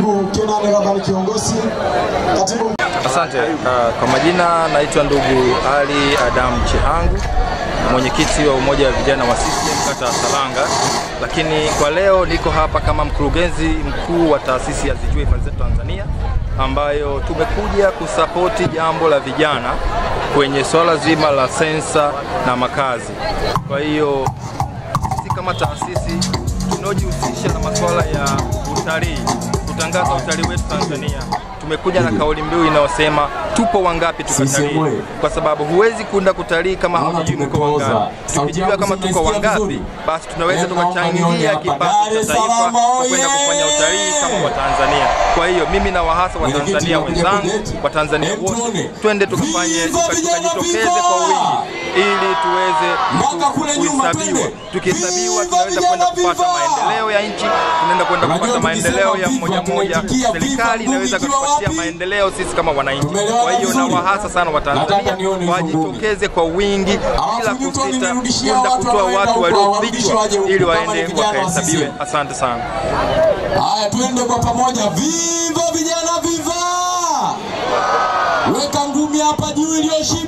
Katibu Kenani Rabani kiongozi, katibu Asante. Uh, kwa majina naitwa ndugu Ali Adam Chihangu, mwenyekiti wa umoja wa vijana wa CCM kata ya Salanga, lakini kwa leo niko hapa kama mkurugenzi mkuu wa taasisi ya Zijue Hifadhi Zetu Tanzania, ambayo tumekuja kusapoti jambo la vijana kwenye swala zima la sensa na makazi. Kwa hiyo sisi kama taasisi tunaojihusisha na masuala ya utalii, kutangaza utalii wetu Tanzania, tumekuja na kauli mbiu inayosema tupo wangapi tukatalii, kwa sababu huwezi kwenda kutalii kama haujui mko wangapi. Tukijua kama tuko wangapi, basi tunaweza tukachangia kipato cha taifa kwa kwenda kufanya utalii kama Watanzania. Kwa hiyo mimi na wahasa Watanzania wenzangu, Watanzania wote, twende tukafanye tukajitokeze kwa wingi ili tuweze kuhesabiwa. Tukihesabiwa tunaweza kwenda kupata maendeleo ya nchi, tunaenda kwenda kupata maendeleo ya mmoja mmoja. Serikali inaweza kutupatia maendeleo sisi kama wananchi. Kwa hiyo na wahasa sana Watanzania wajitokeze kwa wingi bila kusita kwenda kutoa watu waliofichwa ili waende wakahesabiwe. Asante sana. Haya, tuende kwa pamoja. Viva vijana, viva! Weka ngumi hapa juu iliyoshiba.